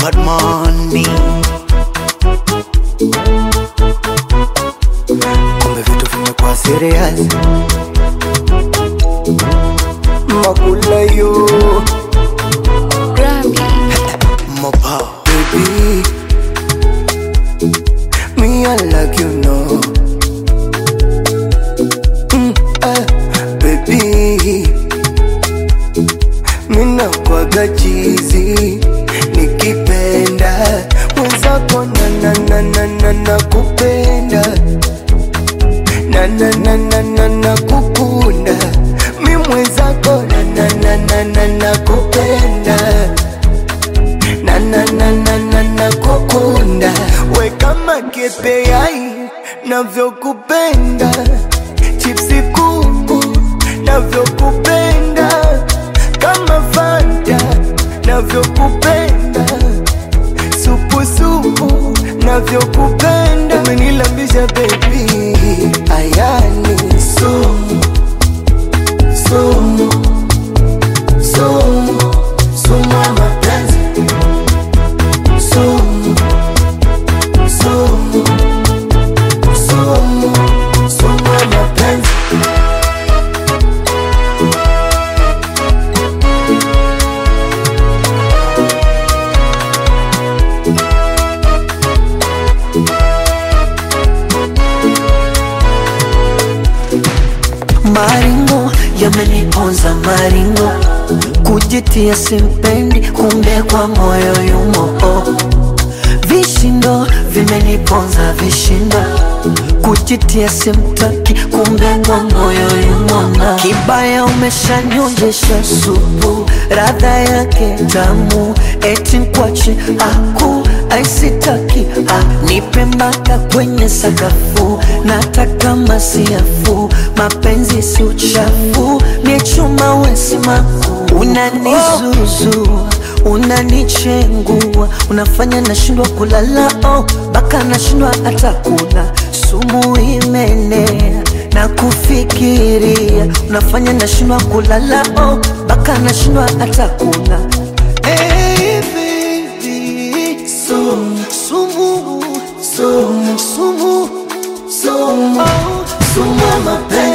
bad money. Kumbe vitu vimekuwa serious. Makula yo Mopa baby Me I like you know mm, eh, Baby Mina kwaga chizi Nikipenda Mwenzako na na na na na na kupenda Na na na na na na kukunda Mi mwenzako na na na na na na kupenda na na na na na na kukunda we kama kepeai navyokupenda chipsi kuku navyokupenda kama fanta navyokupenda supusupu navyokupenda umenilambisha bebi ayani sumu sumu sumu sumu ya mapenzi sumu sumu sumu sumu ya mapenzi Maringo yameniponza maringo, kujitia simpendi, kumbe kwa moyo yumo. Oh. Vishindo vimeniponza vishindo, kujitia simtaki, kumbe kwa moyo yumo. Na kibaya umeshanyonjesha supu, radha yake tamu, eti nkwache aku aisitaki ah, nipe mpaka kwenye sakafu, nataka masiafu, mapenzi si uchafu, ni chuma wesimaku, unanizuzu unanichengua, unafanya nashindwa kulala, oh, baka nashindwa hata kula, sumu imenea na kufikiria, unafanya nashindwa kulala, oh, baka nashindwa hata kula Hey, baby, sumu, sumu, sumu, sumu, sumu, oh, sumu ya mapenzi.